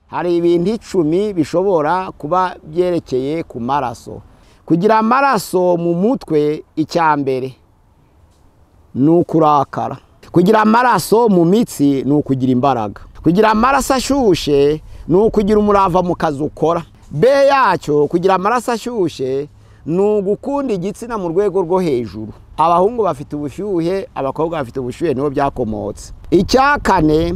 hari ibintu icumi bishobora kuba byerekeye ku maraso kugira amaraso mu mutwe icya mbere ni ukurakara kugira amaraso mu mitsi ni ukugira imbaraga kugira amaraso ashyushye ni ukugira umurava mu kazi ukora be yacyo kugira amaraso ashyushye ni ugukunda igitsina mu rwego rwo hejuru abahungu bafite ubushyuhe abakobwa bafite ubushyuhe nibo byakomotse icya kane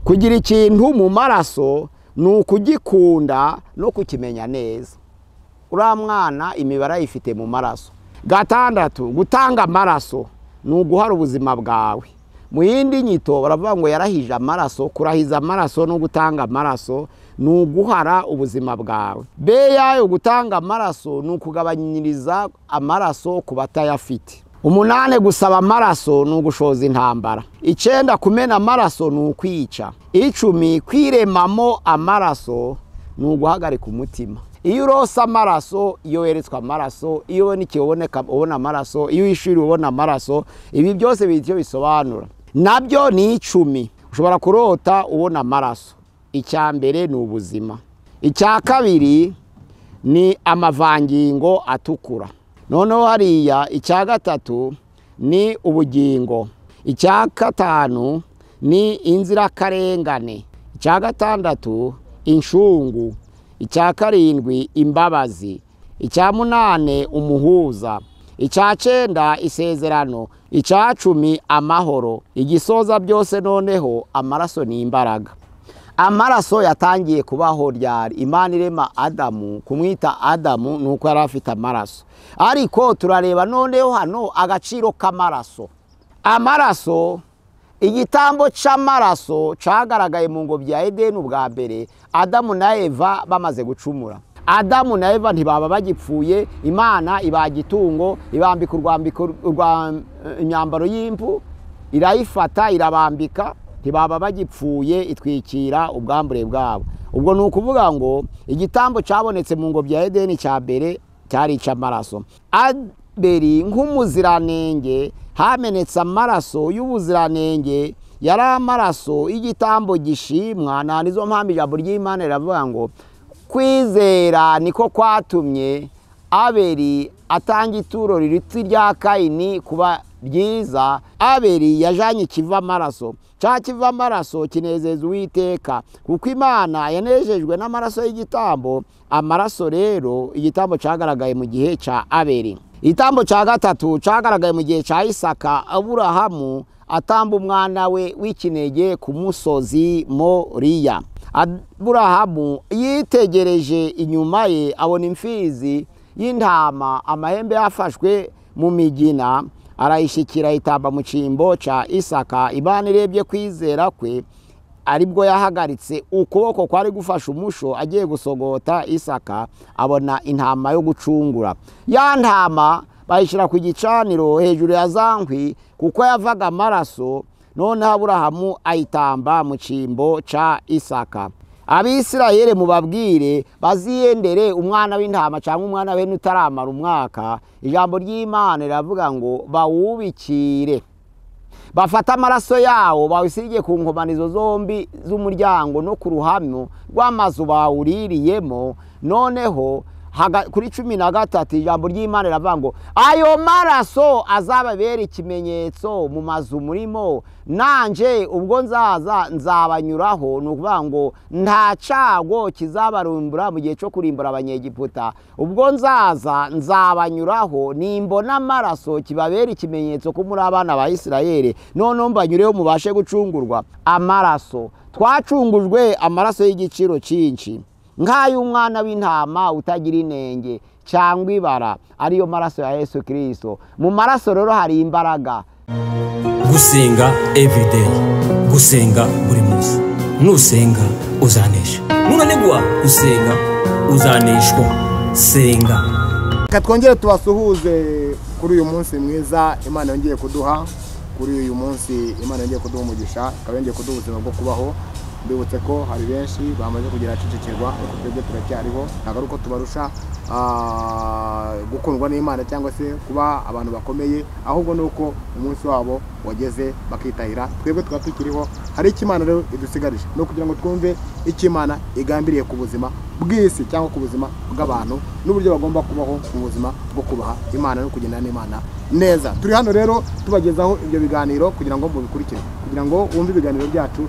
kugira ikintu mu maraso ni ukugikunda no kukimenya neza uriya mwana imibare ayifite mu maraso gatandatu gutanga amaraso ni uguhara ubuzima bwawe mu yindi nyito baravuga ngo yarahije amaraso kurahiza amaraso no gutanga amaraso ni uguhara ubuzima bwawe be yayo gutanga amaraso ni ukugabanyiriza amaraso ku batayafite umunani gusaba amaraso ni ugushoza intambara icyenda kumena amaraso ni ukwica icumi kwiremamo amaraso ni uguhagarika umutima iyo urose amaraso iyo weretswe amaraso iyo ubona ikiboneka ubona amaraso iyo wishyuriwe ubona amaraso ibi byose bigira icyo bisobanura nabyo ni icumi ushobora kurota ubona amaraso icya mbere ni ubuzima icya kabiri ni amavangingo atukura noneho hariya icya gatatu ni ubugingo icya gatanu ni inzirakarengane icya gatandatu inshungu icya karindwi imbabazi icya munane umuhuza icya cyenda isezerano icya cumi amahoro igisoza byose noneho amaraso ni imbaraga amaraso yatangiye kubaho ryari imana irema adamu kumwita adamu ni uko yari afite amaraso ariko turareba noneho hano agaciro k'amaraso amaraso igitambo cy'amaraso cyagaragaye mu ngobyi ya edeni ubwa mbere adamu na eva bamaze gucumura adamu na eva ntibaba bagipfuye imana ibaga itungo ibambika imyambaro y'impu irayifata irabambika ntibaba bagipfuye itwikira ubwambure bwabo ubwo ni ukuvuga ngo igitambo cyabonetse mu ngobyi ya edeni cya mbere cyari icy'amaraso aberi nk'umuziranenge hamenetse amaraso y'ubuziranenge yari amaraso y'igitambo gishimwa nta nizo mpamvu ijambo ry'imana riravuga ngo kwizera niko kwatumye aberi atanga ituro riritse irya kayini kuba ryiza aberi yajyanye ikiva amaraso cya kiva amaraso kinezeza uwiteka kuko imana yanejejwe n'amaraso y'igitambo amaraso rero igitambo cyagaragaye mu gihe cya aberi igitambo cya gatatu cyagaragaye mu gihe cya isaka aburahamu atamba umwana we w'ikinege ku musozi moriya aburahamu yitegereje inyuma ye abona imfizi y'intama amahembe yafashwe mu migina arayishyikira itamba mu cyimbo cya isaka imana irebye kwizera kwe aribwo yahagaritse ukuboko kwari gufasha umusho agiye gusogota isaka abona intama yo gucungura ya ntama bayishyira ku gicaniro hejuru ya za nkwi kuko yavaga amaraso noneho aburahamu ayitamba mu cyimbo cya isaka abisirayeri mubabwire baziyendere umwana w'intama cyangwa umwana we n'utaramara umwaka ijambo ry'imana riravuga ngo bawubikire bafate amaraso yawo bawusirige ku nkomanizo zombi z'umuryango no ku ruhamyo rw'amazu bawuririyemo noneho kuri cumi na gatatu ijambo ry'imana riravuga ngo ayo maraso azababera ikimenyetso mu mazu murimo nanje ubwo nzaza nzabanyuraho ni ukuvuga ngo nta cago kizabarumbura mu gihe cyo kurimbura abanyegiputa ubwo nzaza nzabanyuraho nimbona amaraso kibabera ikimenyetso ko muri abana ba isirayeli noneho mbanyureho mubashe gucungurwa amaraso twacungujwe amaraso y'igiciro cyinshi nk'ay'umwana w'intama utagira inenge cyangwa ibara ariyo maraso ya yesu kirisito mu maraso rero hari imbaraga gusenga evurideyi gusenga buri munsi nusenga uzanesha nunanigwa usenga uzaneshwa senga reka twongere tubasuhuze kuri uyu munsi mwiza imana yongeye kuduha kuri uyu munsi imana yongeye kuduha umugisha ikaba yongeye kuduha ubuzima bwo kubaho mbibutse ko hari benshi bamaze kugira ahacecekirwa ariko twebwe turacyariho ntabwo ari uko tubarusha ah, gukundwa n'imana cyangwa se kuba abantu bakomeye ahubwo ni uko umunsi wabo wageze bakitahira twebwe tukaba tukiriho hari icyo imana rero idusigarije ni ukugira ngo twumve icyo imana igambiriye ku buzima bw'isi cyangwa ku buzima bw'abantu n'uburyo bagomba kubaho mu buzima bwo kubaha imana no kugendana n'imana neza turi hano rero tubagezaho ibyo biganiro kugira ngo mubikurikire kugira ngo wumve ibiganiro byacu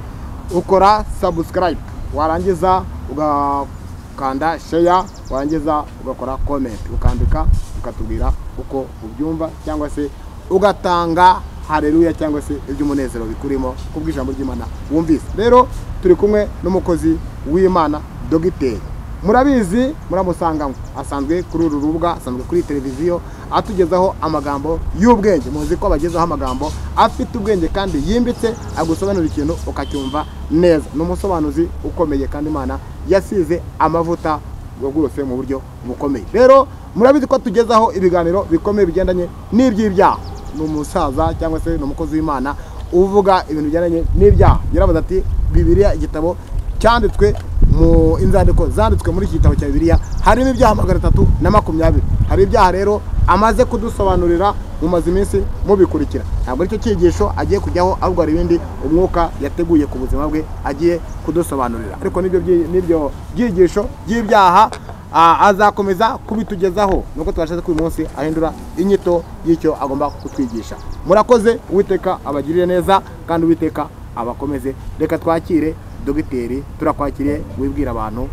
ukora subscribe warangiza ugakanda share warangiza ugakora comment ukandika ukatubwira uko ubyumva cyangwa se ugatanga hareruya cyangwa se iby'umunezero bikurimo kubw'ijambo ry'imana wumvise rero turi kumwe n'umukozi w'imana dogiteri murabizi muramusangamo asanzwe kuri uru rubuga asanzwe kuri televiziyo atugezaho amagambo y'ubwenge muzi ko abagezaho amagambo afite ubwenge kandi yimbitse agusobanurira ikintu ukacyumva neza ni umusobanuzi ukomeye kandi imana yasize amavuta rwose mu buryo bukomeye rero murabizi ko atugezaho ibiganiro bikomeye bigendanye n'iby'ibyaha ni umusaza cyangwa se ni umukozi w'imana uvuga ibintu bigendanye n'ibyaha yarabaza ati bibiriya igitabo cyanditswe mu inzandiko zanditswe muri iki gitabo cya bibiliya harimo ibyaha magana atatu na makumyabiri hari ibyaha rero amaze kudusobanurira mu maze iminsi mubikurikira ntabwo aricyo cyigisho agiye kujyaho ahubwo hari ibindi umwuka yateguye ku buzima bwe agiye kudusobanurira ariko n'ibyo byi- n'ibyo byigisho by'ibyaha ah, azakomeza kubitugezaho nuko twashatse ko uyu munsi ahindura inyito y'icyo agomba kutwigisha murakoze uwiteka abagirire neza kandi uwiteka abakomeze reka twakire dogiteri turakwakiriye wibwira abantu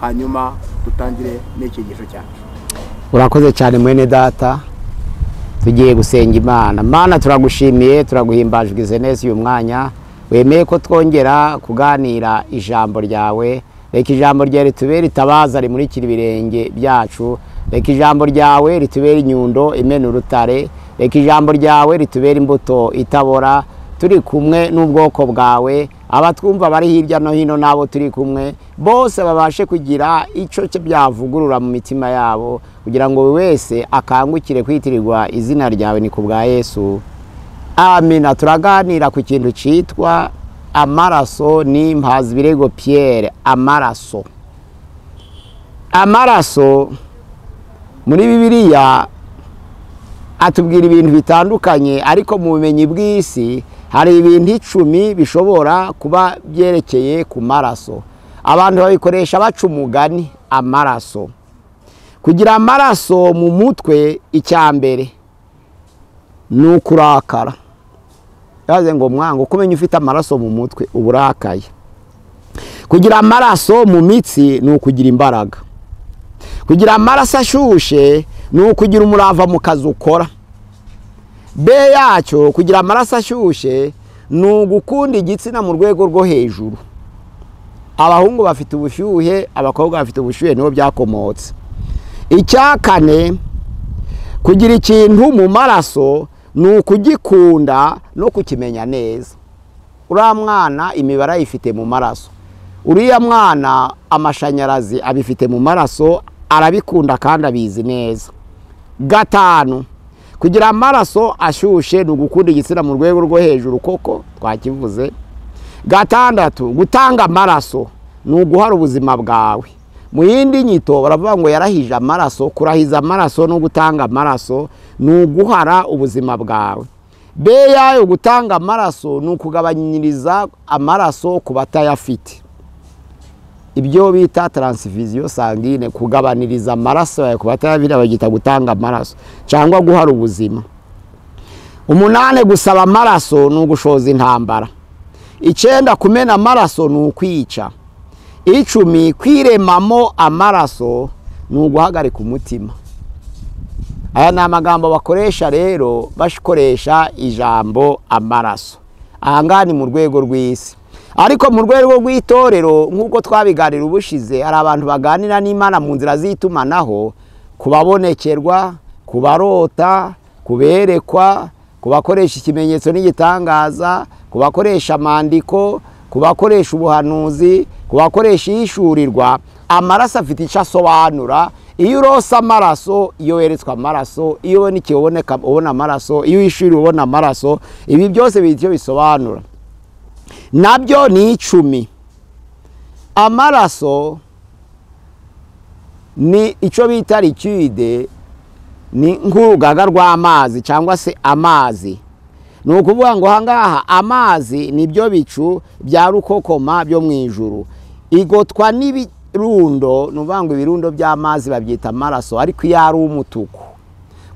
hanyuma dutangire n'ikigisho cyacu urakoze cyane mwene data tugiye gusenga imana mana turagushimiye turaguhimbajwe ize neza uyu mwanya wemeye ko twongera kuganira ijambo ryawe reka ijambo ryawe ritubere itabaza rimurikira ibirenge byacu reka ijambo ryawe ritubere inyundo imena urutare reka ijambo ryawe ritubere imbuto itabora turi kumwe n'ubwoko bwawe abatwumva bari hirya no hino n'abo turi kumwe bose babashe kugira icyo cye byavugurura mu mitima yabo kugira ngo buri wese akangukire kwitirirwa izina ryawe ni ku bwa yesu amina turaganira ku kintu cyitwa amaraso ni mpazibirego piyere amaraso amaraso muri bibiliya atubwira ibintu bitandukanye ariko mu bumenyi bw'isi hari ibintu icumi bishobora kuba byerekeye ku maraso abantu babikoresha baca umugani amaraso kugira amaraso mu mutwe icya mbere ni ukurakara yaze ngo mwanga uko umenya ufite amaraso mu mutwe uba urakaye kugira amaraso mu mitsi ni ukugira imbaraga kugira amaraso ashyushye ni ukugira umurava mu kazi ukora be yacyo kugira amaraso ashyushye ni ugukunda igitsina mu rwego rwo hejuru abahungu bafite ubushyuhe abakobwa bafite ubushyuhe nibo byakomotse icya kane kugira ikintu mu maraso ni ukugikunda no kukimenya neza uriya mwana imibare ayifite mu maraso uriya mwana amashanyarazi abifite mu maraso arabikunda kandi abizi neza gatanu kugira amaraso ashyushye ni ugukunda igitsina mu rwego rwo hejuru koko twakivuze gatandatu gutanga amaraso ni uguhara ubuzima bwawe mu yindi nyito baravuga ngo yarahije amaraso kurahiza amaraso no gutanga amaraso ni uguhara ubuzima bwawe be yayo gutanga amaraso ni ukugabanyiriza amaraso ku batayafite ibyo bita taransifiziyo sangine kugabaniriza amaraso yawe ku batayabira bagita gutanga amaraso cyangwa guhara ubuzima umunane gusaba amaraso ni ugushoza intambara icyenda kumena amaraso ni ukwica icumi kwiremamo amaraso ni uguhagarika umutima aya ni amagambo bakoresha rero bakoresha ijambo amaraso aha ngaha ni mu rwego rw'isi ariko mu rwego rw'itorero nk'uko twabiganira ubushize hari abantu baganira n'imana mu nzira z'itumanaho kubabonekerwa kubarota kuberekwa kubakoresha ikimenyetso n'igitangaza kubakoresha amandiko kubakoresha ubuhanuzi kubakoresha ihishurirwa amaraso afite icyo asobanura iyo urose amaraso iyo weretswe amaraso iyo ubona ikihe uboneka- ubona amaraso iyo uhishyuriwe ubona amaraso ibi byose bigira icyo bisobanura nabyo ni icumi amaraso ni icyo bita likide ni nk'urugaga rw'amazi cyangwa se amazi ni ukuvuga ngo aha ngaha amazi ni byo bicu bya rukokoma byo mu ijuru igotwa n'ibirundo ni ukuvuga ngo ibirundo by'amazi babyita amaraso ariko iyo ari umutuku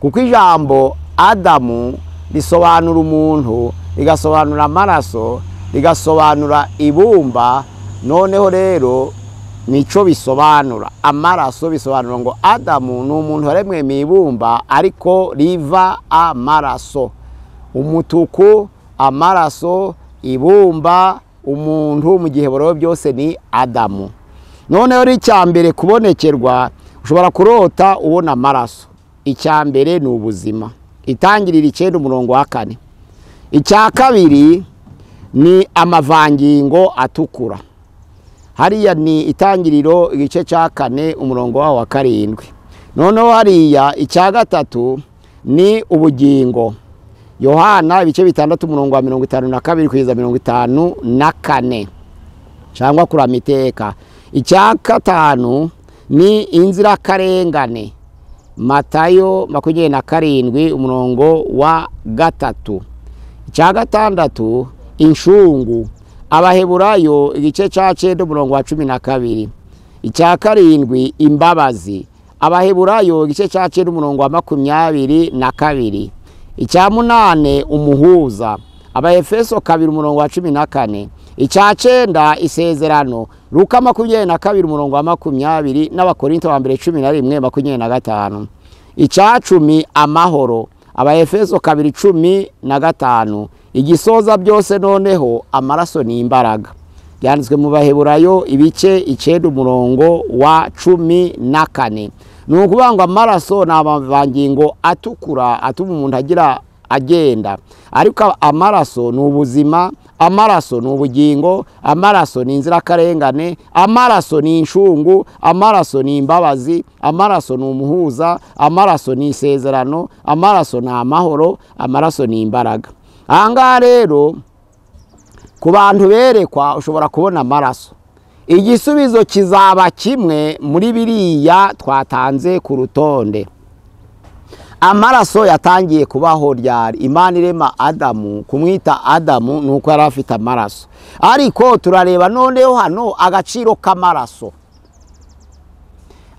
kuko ijambo adamu risobanura umuntu rigasobanura amaraso rigasobanura ibumba noneho rero nicyo bisobanura amaraso bisobanura ngo adamu ni umuntu waremwe mu ibumba ariko riva amaraso umutuku amaraso ibumba umuntu mu gihe bureba byose ni adamu noneho n'icya mbere kubonekerwa ushobora kurota ubona amaraso icya mbere ni ubuzima itangirira icyenda umurongo wa kane icya kabiri ni amavangingo atukura hariya ni itangiriro igice cya kane umurongo waho wa karindwi noneho hariya icya gatatu ni ubugingo yohana ibice bitandatu umurongo wa mirongo itanu na kabiri kugeza mirongo itanu na kane cyangwa kurama iteka icya gatanu ni inzirakarengane matayo makumyabiri na karindwi umurongo wa gatatu icya gatandatu inshungu abaheburayo igice cya cyenda umurongo wa cumi na kabiri icya karindwi imbabazi abaheburayo igice cya cyenda umurongo wa makumyabiri na kabiri icya munane umuhuza abahefeso kabiri umurongo wa cumi na kane icya cyenda isezerano ruka makumyabiri na kabiri umurongo wa makumyabiri n'abakorinto wa mbere cumi na rimwe makumyabiri na gatanu icya cumi amahoro abahefeso kabiri cumi na gatanu igisoza byose noneho amaraso ni imbaraga byanditswe mu baheburayo ibice icyenda umurongo wa cumi na kane ni ukuvuga ngo amaraso ni amavangingo atukura atuma umuntu agira agenda ariko amaraso ni ubuzima amaraso ni ubugingo amaraso ni inzirakarengane amaraso ni inshungu amaraso ni imbabazi amaraso ni umuhuza amaraso ni isezerano amaraso ni amahoro amaraso ni imbaraga aha ngaha rero ku bantu berekwa ushobora kubona amaraso igisubizo kizaba kimwe muri biriya twatanze ku rutonde amaraso yatangiye kubaho ryari imana irema adamu kumwita adamu ni uko yari afite amaraso ariko turareba noneho hano agaciro k'amaraso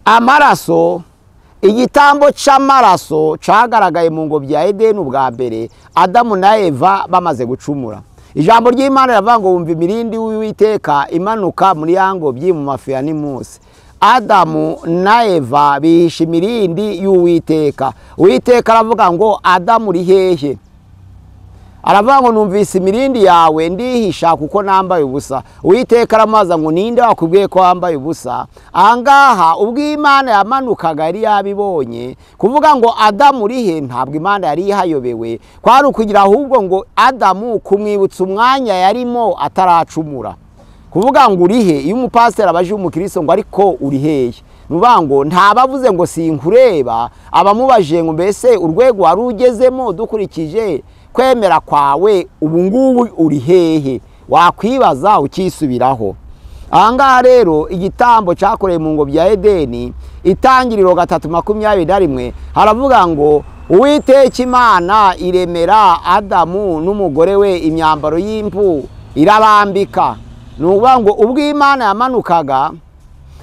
amaraso igitambo cy'amaraso cyagaragaye mu ngobyi ya edeni ubwa mbere adamu na eva bamaze gucumura ijambo ry'imana riravuga ngo wumva imirindi w'iteka imanuka muri ya ngobyi mu mafu ya nimusi adamu na eva bihisha imirindi y'uwiteka uwiteka aravuga ngo adamu uri hehe aravuga ngo numvise imirindi yawe ndihisha kuko nambaye ubusa uwiteka aramubaza ngo ninde wakubwiye ko wambaye ubusa aha ngaha ubwo imana yamanukaga yari yabibonye kuvuga ngo adamu uri he ntabwo imana yari ihayobewe kwari ukugira ahubwo ngo adamu kumwibutsa umwanya yarimo ataracumura kuvuga ngo uri he iyo umupasiteri abaje umukiristo ngo ariko uri hehe nuvuga ngo ntabavuze ngo sinkureba abamubajije ngo mbese urwego wari ugezemo dukurikije kwemera kwawe ubu ngubu uri hehe wakwibaza ukisubiraho aha ngaha rero igitambo cyakorewe mu ngobyi ya edeni itangiriro gatatu makumyabiri na rimwe haravuga ngo uwiteka imana iremera adamu n'umugore we imyambaro y'impu irabambika ni ukuvuga ngo ubwo imana yamanukaga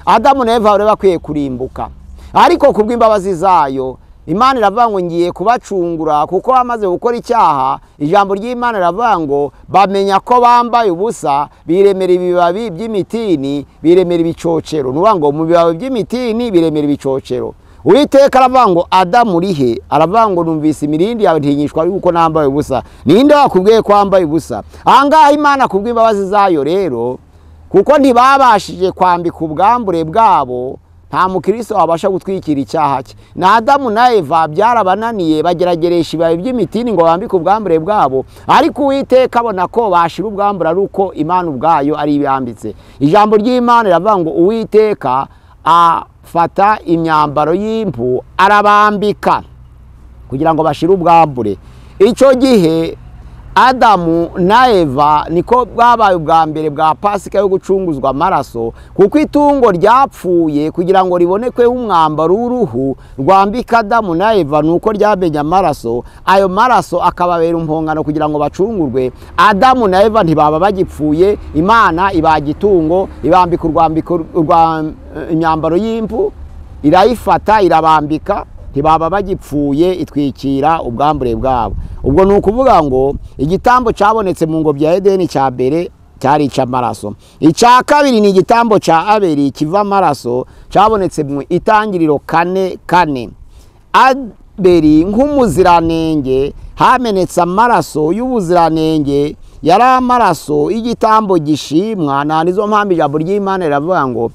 adamu na eva bari bakwiye kurimbuka ariko ku bw'imbabazi zayo imana iravuga ngo ngiye kubacungura kuko bamaze gukora icyaha ijambo ry'imana riravuga ngo bamenya ko bambaye ubusa biremera ibibabi by'imitini biremera ibicocero ni ngo mu bibabi by'imitini biremera ibicocero uwiteka aravuga ngo adamu uri he aravuga ngo numvise imirindi yawe ntinyishwa yuko nambaye ubusa ninde wakubwiye ko wambaye ubusa aha ngaha imana ku bw'imbabazi zayo rero kuko ntibabashije kwambika ubwambure bwabo nta mukristo wabasha gutwikira icyaha cye na adamu na eva byarabananiye bagerageresha ibibabi by'imitini ngo bambike ubwambure bwabo ariko uwiteka abona ko bashira ubwambure ari uko imana ubwayo ari ibambitse ijambo ry'imana riravuga ngo uwiteka afata imyambaro y'impu arabambika kugira ngo bashire ubwambure icyo gihe adamu na eva niko bwabaye ubwa mbere bwa pasika yo gucunguzwa amaraso kuko itungo ryapfuye kugira ngo ribonekweho umwambaro w'uruhu rwambika adamu na eva ni uko ryamenye amaraso ayo maraso akababera impongano kugira ngo bacungurwe adamu na eva ntibaba bagipfuye imana ibaga itungo ibambika urwambiko urwa imyambaro y'impu irayifata irabambika ntibaba bagipfuye itwikira ubwambure bwabo ubwo ni ukuvuga ngo igitambo cyabonetse mu ngobyi ya edeni cya mbere cyari icy'amaraso icya kabiri ni igitambo cya aberi kiva amaraso cyabonetse mu itangiriro kane kane aberi nk'umuziranenge hamenetse amaraso y'ubuziranenge yari amaraso y'igitambo gishimwa nta nizo mpamvu ijambo ry'imana riravuga ngo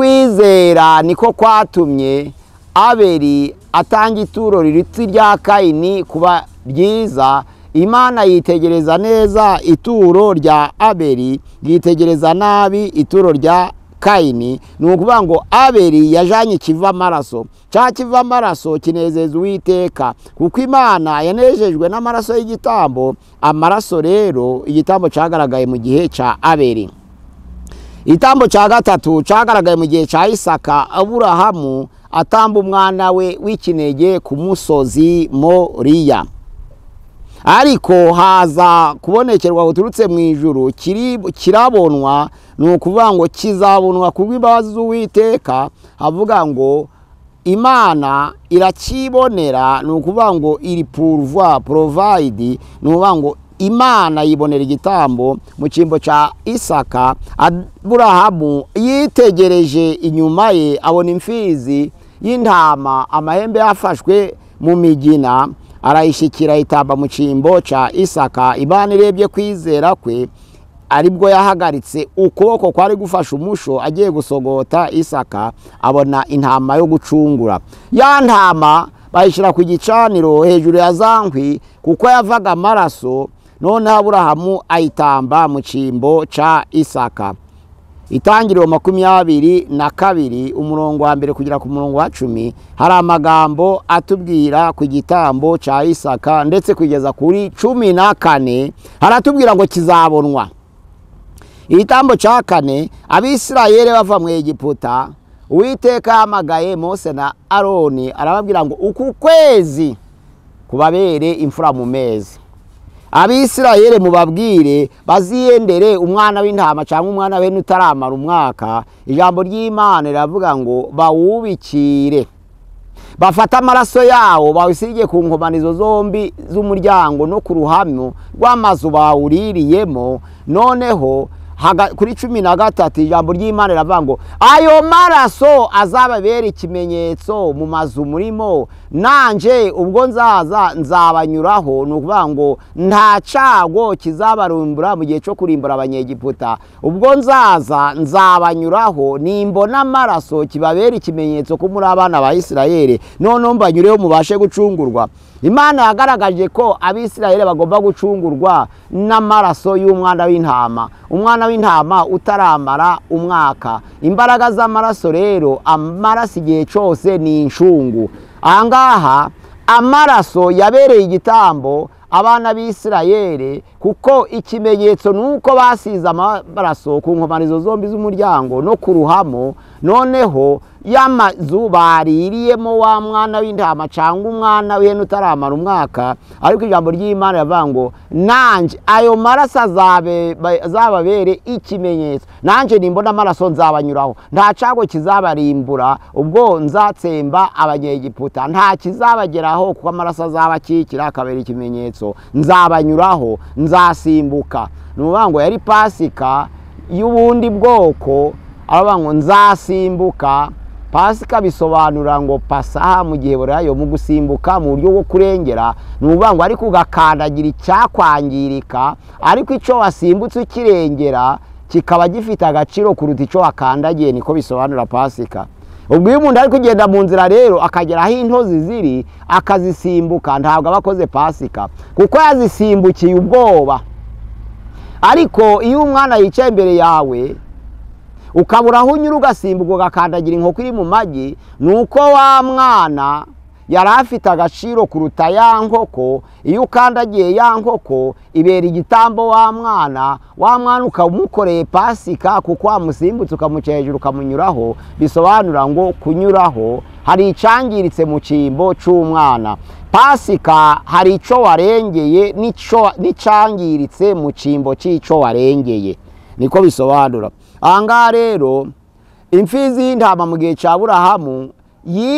kwizera niko kwatumye aberi atanga ituro riritse irya kayini kuba ryiza imana yitegereza neza ituro rya aberi yitegereza nabi ituro rya kayini ni ukuvuga ngo aberi yajyanye ikiva amaraso cya kiva amaraso kinezeza uwiteka kuko imana yanejejwe n'amaraso y'igitambo amaraso rero igitambo cyagaragaye mu gihe cya aberi igitambo cya gatatu cyagaragaye mu gihe cya isaka aburahamu atamba umwana we w'ikinege ku musozi moriya ariko haza kubonekerwa buturutse mu ijuru kirabonwa ni ukuvuga ngo kizabonwa ku bw'imbabazi z'uwiteka havuga ngo imana irakibonera ni ukuvuga ngo iri puruva porovayidi ni ukuvuga ngo imana yibonera igitambo mu cyimbo cya isaka aburahamu yitegereje inyuma ye abona imfizi y'intama amahembe yafashwe mu migina arayishyikira itamba mu cyimbo cya isaka imana irebye kwizera kwe aribwo yahagaritse ukuboko kwari gufasha umusho agiye gusogota isaka abona intama yo gucungura ya ntama bayishyira ku gicaniro hejuru ya za nkwi kuko yavaga amaraso noneho aburahamu ayitamba mu cyimbo cya isaka itangiriro makumyabiri na kabiri umurongo wa mbere kugera ku murongo wa cumi hari amagambo atubwira ku gitambo cya isaka ndetse kugeza kuri cumi na kane haratubwira ngo kizabonwa igitambo cya kane abisirayeri bava mu egiputa uwiteka yamagaye mose na aroni arababwira ngo uku kwezi kubabere imfura mu mezi abisirayeli mubabwire baziyendere umwana w'intama cyangwa umwana we n'utaramara umwaka ijambo ry'imana riravuga ngo bawubikire bafate amaraso yawo bawusige ku nkomanizo zombi z'umuryango no ku ruhamyo rw'amazu bawuririyemo noneho kuri cumi na gatatu ijambo ry'imana riravuga ngo ayo maraso azababera ikimenyetso mu mazu murimo nanjye ubwo nzaza nzabanyuraho ni ukuvuga ngo nta cago kizabarumbura mu gihe cyo kurimbura abanyegiputa ubwo nzaza nzabanyuraho nimbona amaraso kibabera ikimenyetso ko muri abana ba isirayeli noneho mbanyureho mubashe gucungurwa imana yagaragaje ko abisirayeli bagomba gucungurwa n'amaraso y'umwana w'intama umwana w'intama utaramara umwaka imbaraga z'amaraso rero amaraso igihe cyose ni incungu aha ngaha amaraso yabereye igitambo abana b'isirayeri kuko ikimenyetso ni uko basize amaraso ku nkomanizo zombi z'umuryango no ku ruhamo noneho y'amazu baririyemo wa mwana w'intama cyangwa umwana w'ihene utaramara umwaka ariko ijambo ry'imana riravuga ngo nanjye ayo maraso azababere ikimenyetso nanjye nimbona amaraso nzabanyuraho nta cago kizabarimbura ubwo nzatsemba abanyegiputa nta kizabageraho kuko amaraso azaba akikira akabera ikimenyetso nzabanyuraho nzasimbuka ni ukuvuga ngo yari pasika y'ubundi bwoko aravuga ngo nzasimbuka pasika bisobanura ngo pasaha mu gihe burayo mu gusimbuka mu buryo bwo kurengera ni ukuvuga ngo ariko ugakandagira icyakwangirika ariko icyo wasimbutse ukirengera kikaba gifite agaciro kuruta icyo wakandagiye niko bisobanura pasika ubwo iyo umuntu ari kugenda mu nzira rero akagera aho intozi ziri akazisimbuka ntabwo aba akoze pasika kuko yazisimbukiye ubwoba ariko iyo umwana yicaye imbere yawe ukabura aho unyura ugasimbuka ugakandagira inkoko iri mu magi ni uko wa mwana yari afite agaciro kuruta ya nkoko iyo ukandagiye ya nkoko ibera igitambo wa mwana wa mwana ukamukoreye pasika kuko wamusimbutse ukamuca hejuru ukamunyuraho bisobanura ngo kunyuraho hari icangiritse mu cyimbo cy'umwana pasika hari icyo warengeye n'ico- n'icangiritse mu cyimbo cy'icyo warengeye niko bisobanura aha ngaha rero imfizi y'intama mu gihe cya burahamu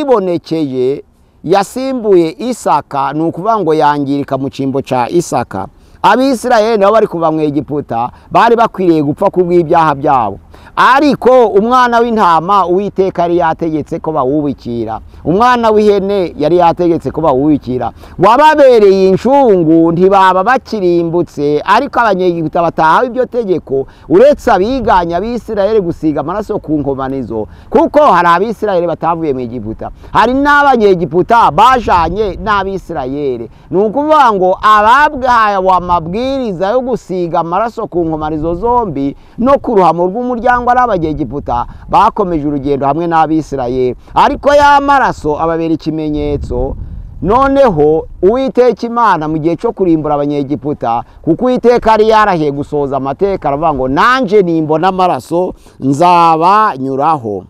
yibonekeye yasimbuye isaka ni ukuvuga ngo yangirika mu cyimbo cya isaka abisirayeli nabo bari kuva mu egiputa bari bakwiriye gupfa ku bw'ibyaha byabo ariko umwana w'intama uwiteka yari yategetse ko bawubikira umwana w'ihene yari yategetse ko bawubikira wababereye incungu ntibaba bakirimbutse ariko abanyegiputa batahawe ibyo tegeko uretse abiganya abisirayeli gusiga amaraso ku nkomanizo kuko hari abisirayeli batavuye mu egiputa hari n'abanyegiputa bajanye n'abisirayeli ni ukuvuga ngo ababwahawe amabwiriza yo gusiga amaraso ku nkomanizo zombi no ku ruhamo rw'umuryango ari abanyegiputa bakomeje urugendo hamwe n'abisirayeli ariko ya maraso ababera ikimenyetso noneho uwiteka imana mu gihe cyo kurimbura abanyegiputa kuko uwiteka yari yarahiye gusohoza amateka aravuga ngo nanjye nimbona amaraso nzabanyuraho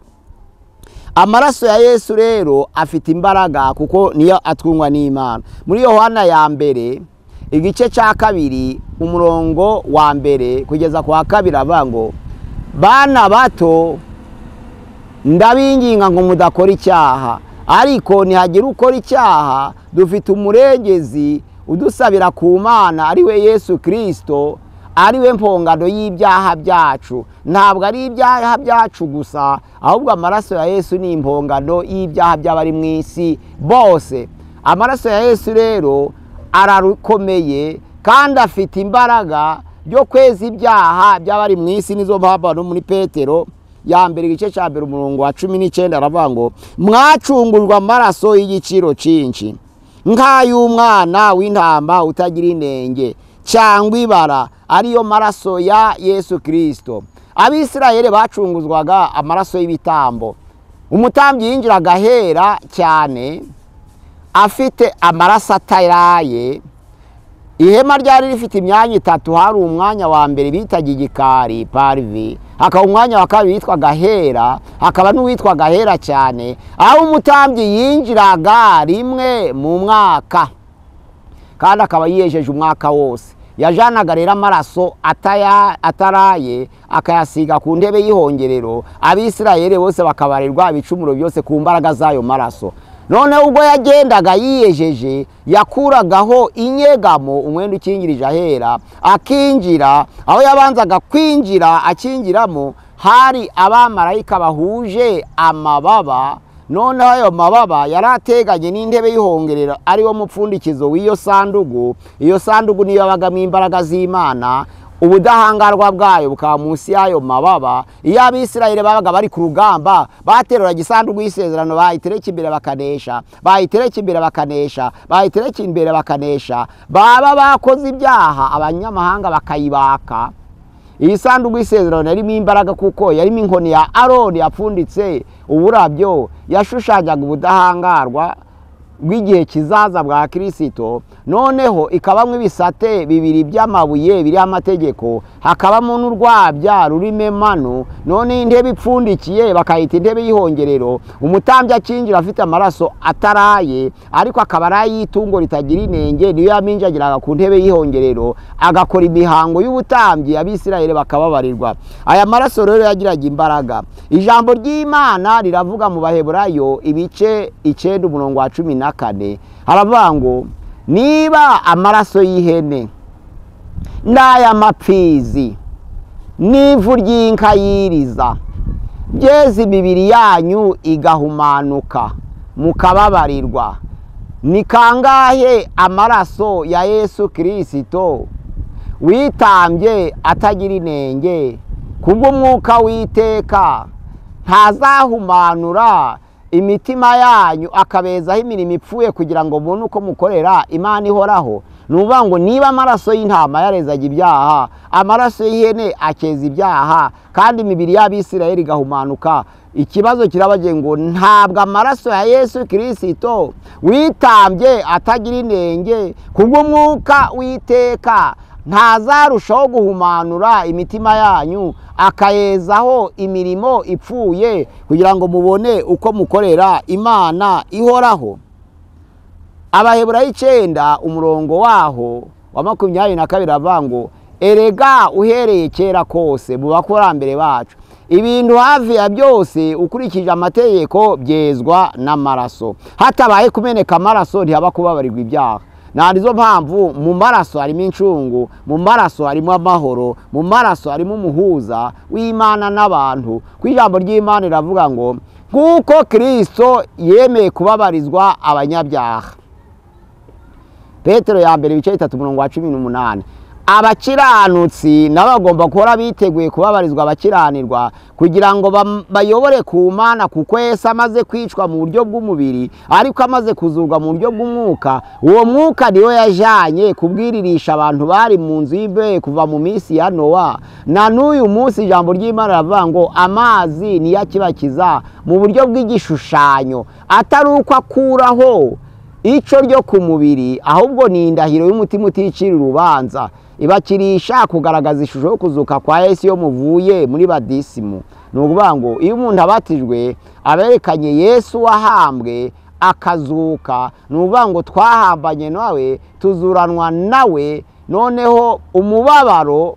amaraso ya yesu rero afite imbaraga kuko niyo atwungwa n'imana muri yohana ya mbere igice cya kabiri umurongo wa mbere kugeza ku wa kabiri avuga ngo bana bato ndabinginga ngo mudakora icyaha ariko nihagira ukora icyaha dufite umurengezi udusabira ku mana ari we yesu kirisito ari we mpongano y'ibyaha byacu ntabwo ari ibyaha byacu gusa ahubwo amaraso ya yesu ni impongano y'ibyaha by'abari mu isi bose amaraso ya yesu rero arakomeye kandi afite imbaraga ryo kweza ibyaha by'abari mu isi nizo mpamvu no muri petero ya mbere igice cya mbere umurongo wa cumi n'icyenda aravuga ngo mwacungurwa amaraso y'igiciro cyinshi nk'ay'umwana w'intama utagira inenge cyangwa ibara ariyo maraso ya yesu kirisito abisirayeli bacunguzwaga amaraso y'ibitambo umutambyi yinjiraga ahera cyane afite amaraso ataraye ihema ryari rifite imyanya itatu hari umwanya wa mbere bitaga igikari parivi hakaba umwanya wa kabiri witwaga hera hakaba n'uwitwaga hera cyane aho umutambyi yinjiraga rimwe mu mwaka kandi akaba yiyejeje umwaka wose yajanaga rero amaraso ataya- ataraye akayasiga ku ntebe y'ihongerero abisirayeli bose bakabarirwa ibicumuro byose ku mbaraga z'ayo maraso noneho ubwo yagendaga yiyejeje yakuragaho inyegamo umwenda ukingirije ahera akinjira aho yabanzaga kwinjira akingiramo hari abamarayika bahuje amababa noneho ayo mababa yari ateganye n'intebe y'ihongerero ariwo mupfundikizo w'iyo sandugu iyo sandugu niyo yabagamo imbaraga z'imana ubudahangarwa bwayo bukaba munsi y'ayo mababa iyo abisirayeli babaga bari ku rugamba bateruraga isanduku y'isezerano bayitereka imbere bakanesha bayitereka imbere bakanesha bayitereka imbere bakanesha baba bakoze ibyaha abanyamahanga bakayibaka iyi sanduku y'isezerano yarimo imbaraga kuko yarimo inkoni ya aroni yapfunditse uburabyo yashushanyaga ubudahangarwa bw'igihe kizaza bwa kirisito noneho ikabamo ibisate bibiri by'amabuye biriho amategeko hakabamo n'urwabya rurimo emanu none intebe ipfundikiye bakayita intebe y'ihongerero umutambyi akinjira afite amaraso ataraye ariko akaba ari ay'itungo ritagira inenge niyo yaminjagiraga ku ntebe y'ihongerero agakora imihango y'ubutambyi abisirayeli bakababarirwa aya maraso rero yagiraga imbaraga ijambo ry'imana riravuga mu baheburayo ibice icyenda umurongo wa cumi na kane haravuga ngo niba amaraso y'ihene n'ay'amapfizi n'ivu ry'inkayiriza byeze imibiri yanyu igahumanuka mukababarirwa ni kangahe amaraso ya yesu kirisito witambye atagira inenge kubw'umwuka witeka ntazahumanura imitima yanyu akabezaho imirimo ipfuye kugira ngo mubone uko mukorera imana ihoraho ni ukuvuga ngo niba amaraso y'intama yarezaga ibyaha amaraso y'ihene akeza ibyaha kandi imibiri y'abisirayeli igahumanuka ikibazo kirabagira ngo ntabwo amaraso ya yesu kirisito witambye atagira inenge kubw'umwuka witeka ntazarushaho guhumanura imitima yanyu akayezaho imirimo ipfuye kugira ngo mubone uko mukorera imana ihoraho abaheburayo icyenda umurongo waho wa makumyabiri na kabiri avuga ngo erega uhereye kera kose mu bakurambere bacu ibintu hafi ya byose ukurikije amategeko byezwa n'amaraso hatabaye kumeneka amaraso ntihaba kubabarirwa ibyaha nta nizo mpamvu mu maraso harimo incungu mu maraso harimo amahoro mu maraso harimo umuhuza w'imana n'abantu ku ijambo ry'imana iravuga ngo nk'uko kirisito yemeye kubabarizwa abanyabyaha petero ya mbere ibice bitatu mirongo wa cumi n'umunani abakiranutsi nabo bagomba guhora biteguye kubabarizwa abakiranirwa kugira ngo bam- bayobore ku mana kuko yesu amaze kwicwa mu buryo bw'umubiri ariko amaze kuzurwa mu buryo bw'umwuka uwo mwuka niwe yajyanye kubwiririsha abantu bari mu nzu y'imbehe kuva mu minsi ya nowa na n'uyu munsi ijambo ry'imana riravuga ngo amazi niyo akibakiza mu buryo bw'igishushanyo atari uko akuraho ico ryo ku mubiri ahubwo ni indahiro y'umutima uticira urubanza ibakirisha kugaragaza ishusho yo kuzuka kwa yesu iyo muvuye muri badisimu ni ukuvuga ngo iyo umuntu abatijwe aberekanye yesu wahambwe akazuka ni ukuvuga ngo twahambanye nawe tuzuranwa nawe noneho umubabaro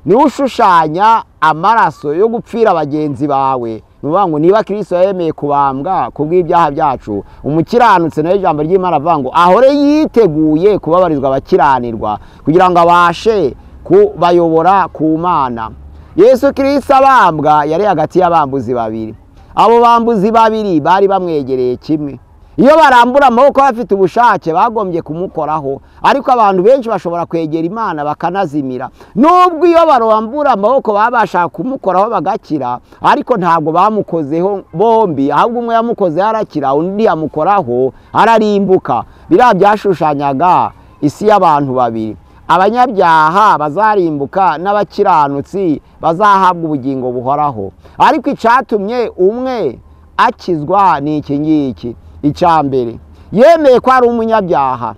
niwe ushushanya amaraso yo gupfira bagenzi bawe ni ukuvuga ngo niba kirisito yemeye kubambwa ku bw'ibyaha byacu umukiranutse nayo ijambo ry'imana avuga ngo ahore yiteguye kubabarizwa abakiranirwa kugira ngo abashe kubayobora ku mana yesu kirisito abambwa yari hagati y'abambuzi babiri abo bambuzi babiri bari bamwegereye kimwe iyo barambura amaboko bafite ubushake bagombye kumukoraho ariko abantu benshi bashobora kwegera imana bakanazimira nubwo iyo barambura amaboko baba bashaka kumukoraho bagakira ariko ntabwo bamukozeho bombi ahubwo umwe yamukozeho arakira undi yamukoraho ararimbuka biriya byashushanyaga isi y'abantu babiri abanyabyaha bazarimbuka n'abakiranutsi bazahabwa ubugingo buhoraho ariko icyatumye umwe akizwa ni iki ngiki icya mbere yemeye ko ari umunyabyaha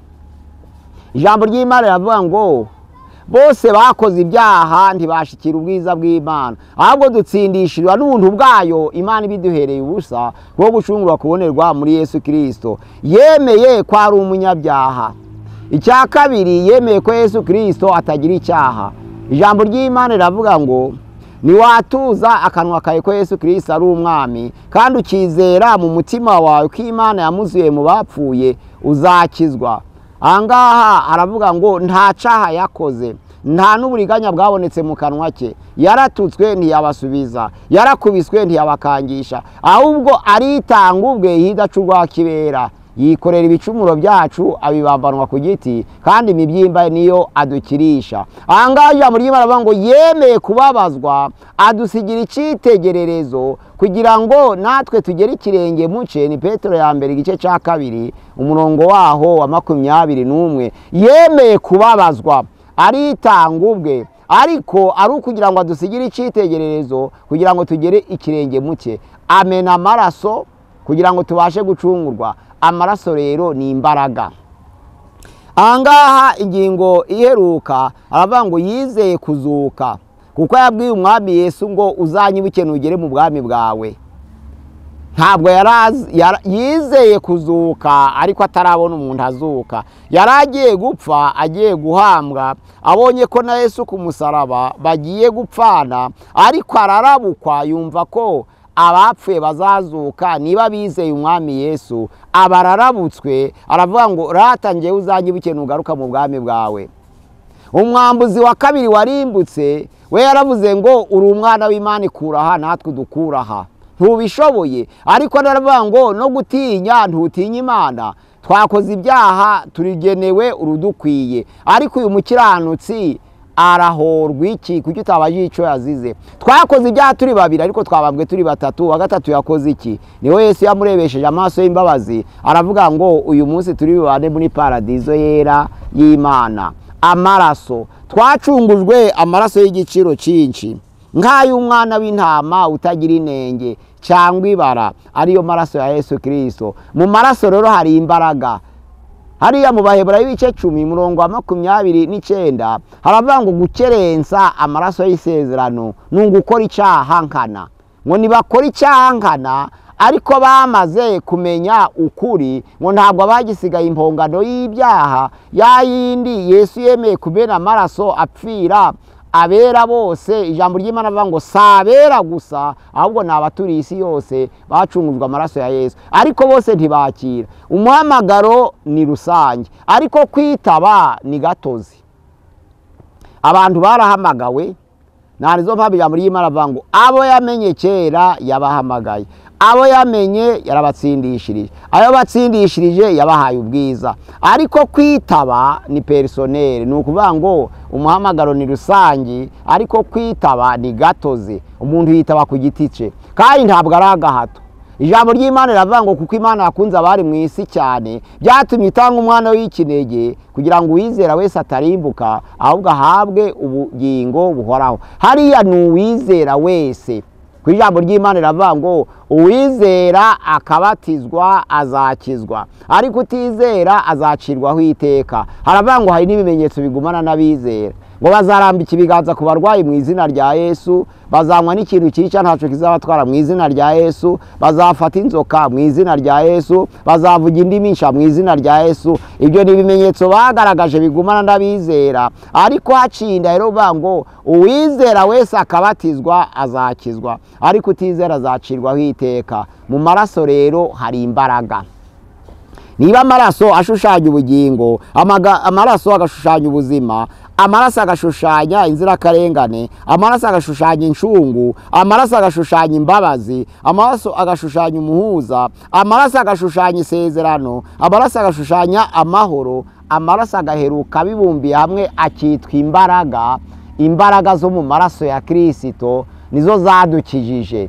ijambo ry'imana riravuga ngo bose bakoze ibyaha ntibashikira ubwiza bw'imana ahubwo dutsindishirwa n'ubuntu bwayo imana ibiduhereye ubusa bwo gucungurwa kubonerwa muri yesu kirisito yemeye ko ari umunyabyaha icya kabiri yemeye ko yesu kirisito atagira icyaha ijambo ry'imana riravuga ngo niwatuza akanwa kawe ko yesu kirisito ari umwami kandi ukizera mu mutima wawe ko imana yamuzuye mu bapfuye uzakizwa ahangaha aravuga ngo nta caha yakoze nta n'uburiganya bwabonetse mu kanwa ke yaratutswe ntiyabasubiza yarakubiswe ntiyabakangisha ahubwo aritanga ubwe yidaca urwa kibera yikorera ibicumuro byacu abibambanwa ku giti kandi imibyimba niyo adukirisha ahangaha ijambo ry'imana rivuga ngo yemeye kubabazwa adusigira icyitegererezo kugira ngo natwe tugere ikirenge muce ni petero ya mbere igice cya kabiri umurongo waho wa makumyabiri n'umwe yemeye kubabazwa aritanga ubwe ariko ari ukugira ngo adusigire icyitegererezo kugira ngo tugere ikirenge muke amena amaraso kugira ngo tubashe gucungurwa amaraso rero ni imbaraga ahangaha ingingo iheruka aravuga ngo yizeye kuzuka kuko yabwiye umwami yesu ngo uzanyibuke nugere mu bwami bwawe ntabwo yari azi- yara- yizeye kuzuka ariko atarabona umuntu azuka yari agiye gupfa agiye guhambwa abonye ko na yesu ku musaraba bagiye gupfana ariko ararabukwa yumva ko abapfuye bazazuka niba bizeye umwami yesu abararabutswe aravuga ngo ratangiye uzanyibuke nugaruka mu bwami bwawe umwambuzi wa kabiri warimbutse we yaravuze ngo uri umwana w'imana ikuraha natwe dukuraha ntubishoboye ariko naravuga ngo no gutinya ntutinya imana twakoze ibyaha turigenewe urudukwiye ariko uyu mukiranutsi arahorwa iki kuki utabajije icyo yazize twakoze ibyaha turi babiri ariko twabambwe turi batatu uwa gatatu yakoze iki niho yesu yamurebesheje amaso y'imbabazi aravuga ngo uyu munsi turi bubane muri paradizo yera y'imana amaraso twacungujwe amaraso y'igiciro cyinshi nk'ay'umwana w'intama utagira inenge cyangwa ibara ariyo maraso ya yesu kirisito mu maraso rero hari imbaraga hariya mu baheburayo ibice cumi murongo wa makumyabiri n'icyenda haravuga ngo gukerensa amaraso y'isezerano ni ugukora icyaha nkana ngo ntibakore icyaha nkana ariko bamaze kumenya ukuri ngo ntabwo abagisigaye impongano y'ibyaha ya yindi yesu yemeye kumena amaraso apfira abera bose ijambo ry'imana rivuga ngo si abera gusa ahubwo ni abaturiye isi yose bacungujwe amaraso ya yesu ariko bose ntibakira umuhamagaro ni rusange ariko kwitaba ni gatozi abantu barahamagawe nta nizo mpamvu ijambo ry'imana rivuga ngo abo yamenye kera yabahamagaye abo yamenye yarabatsindishirije ayo batsindishirije yabahaye ubwiza ariko kwitaba ni perisoneri ni ukuvuga ngo umuhamagaro ni rusange ariko kwitaba ni gatozi umuntu yitaba ku giti cye kandi ntabwo ari agahato ijambo ry'imana riravuga ngo kuko imana yakunze abari mu isi cyane byatumye itanga umwana w'ikinege kugira ngo uwizera wese atarimbuka ahubwo ahabwe ubugingo buhoraho hariya ni uwizera wese ku ijambo ry'imana riravuga ngo uwizera akabatizwa azakizwa ariko utizera azacirwaho iteka haravuga ngo hari n'ibimenyetso bigumana n'abizera ngo bazarambika ibiganza ku barwayi mu izina rya yesu bazanywa n'ikintu cyica ntacyo kizabatwara mu izina rya yesu bazafata inzoka mu izina rya yesu bazavuga indi minsha mu izina rya yesu ibyo ni ibimenyetso bagaragaje bigumana n'abizera ariko haciye indahiro bavuga ngo uwizera wese akabatizwa azakizwa ariko utizera azacirwaho iteka mu maraso rero hari imbaraga niba amaraso ashushanya ubugingo amaraso agashushanya ubuzima amaraso agashushanya inzirakarengane amaraso agashushanya incungu amaraso agashushanya imbabazi amaraso agashushanya umuhuza amaraso agashushanya isezerano amaraso agashushanya amahoro amaraso agaheruka abibumbiye hamwe akitwa imbaraga imbaraga zo mu maraso ya kirisito nizo zadukijije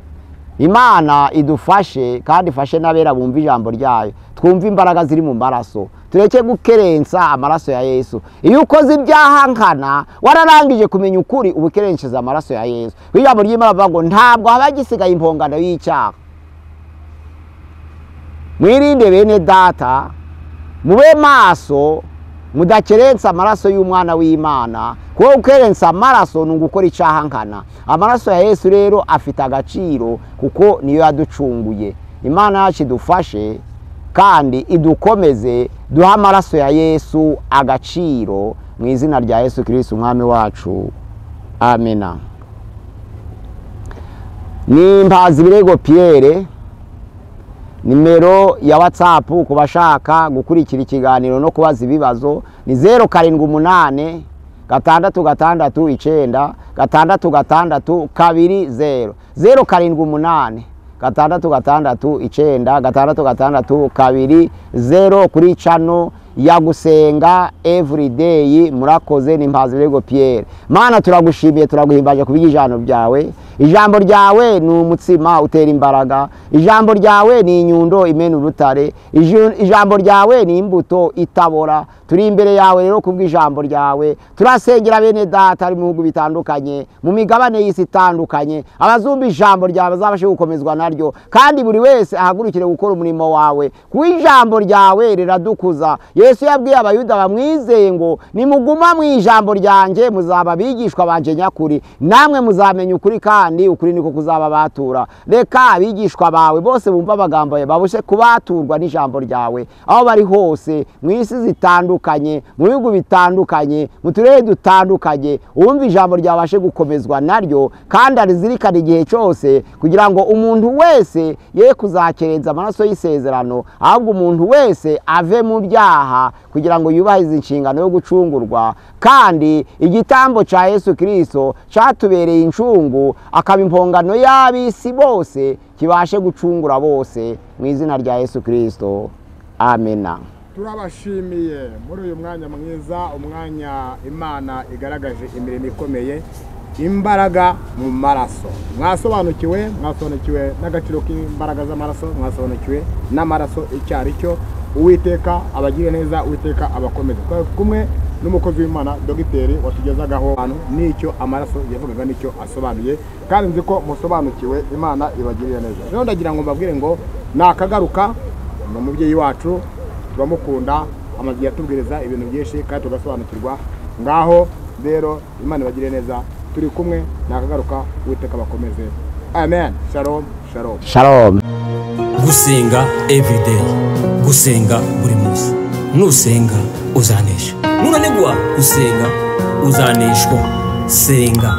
imana idufashe kandi ifashe n'abera bumva ijambo ryayo twumve imbaraga ziri mu maraso tureke gukerensa amaraso ya yesu iyo ukoze ibyaha nkana wararangije kumenya ukuri uba ukerensheza amaraso ya yesu ijambo ry'imana bavuga ngo ntabwo haba hagisigaye impongano y'icyaha mwirinde bene data mube maso mudakerensa amaraso y'umwana w'imana kuko gukerensa amaraso ni ugukora icyaha nkana amaraso ya yesu rero afite agaciro kuko niyo yaducunguye imana yacu idufashe kandi idukomeze duha amaraso ya yesu agaciro mu izina rya yesu kirisiti umwami wacu amena ni mbazi birego piyere nimero ya watsapu ku bashaka gukurikira ikiganiro no kubaza ibibazo ni zeru karindwi umunani gatandatu gatandatu icyenda gatandatu gatandatu kabiri zeru zeru karindwi umunani gatandatu gatandatu icyenda gatandatu gatandatu kabiri zeru kuri cano ya gusenga evurideyi murakoze ni mpazi birego piyeri mana turagushimiye turaguhimbaje ku bw'ijambo ryawe ijambo ryawe ni umutsima utera imbaraga ijambo ryawe ni inyundo imena urutare ijambo ryawe ni imbuto itabora turi imbere yawe rero ku bw'ijambo ryawe turasengera bene data ari mu bihugu bitandukanye mu migabane y'isi itandukanye abazumva ijambo ryawe bazabashe gukomezwa naryo kandi buri wese ahagurukire gukora umurimo wawe kuko ijambo ryawe riradukuza yesu yabwiye abayuda bamwizeye ngo nimuguma mu ijambo ryanjye muzaba abigishwa banje nyakuri namwe muzamenya ukuri kandi ukuri niko kuzaba batura reka abigishwa bawe bose bumva amagambo yawe babushe kubaturwa n'ijambo ryawe aho bari hose mu isi zitandukanye mu bihugu bitandukanye mu turere dutandukanye uwumva ijambo ryabashe gukomezwa naryo kandi arizirikana igihe cyose kugira ngo umuntu wese ye kuzakerenza amaraso y'isezerano ahubwo umuntu wese ave mu byaha kugira ngo yubahirize inshingano yo gucungurwa kandi igitambo cya yesu kirisito cyatubereye incungu akaba impongano y'ab'isi bose kibashe gucungura bose mu izina rya yesu kirisito amena turabashimiye muri uyu mwanya mwiza umwanya imana igaragaje imirimo ikomeye imbaraga mu maraso mwasobanukiwe mwasobanukiwe n'agaciro k'imbaraga z'amaraso mwasobanukiwe n'amaraso icyo ari cyo uwiteka abagira neza uwiteka abakomeza twari kumwe n'umukozi w'imana dogiteri watugezagaho ahantu n'icyo amaraso yavugaga n'icyo asobanuye kandi nzi ko musobanukiwe imana ibagirira neza rero ndagira ngo mbabwire ngo nakagaruka ni umubyeyi wacu turamukunda amazu yatubwiriza ibintu byinshi kandi tugasobanukirwa ngaho rero imana ibagire neza turi kumwe nakagaruka uwiteka bakomeze amen shalom shalom shalom gusenga everyday gusenga buri munsi nusenga uzanesha nunanigwa gusenga uzaneshwa senga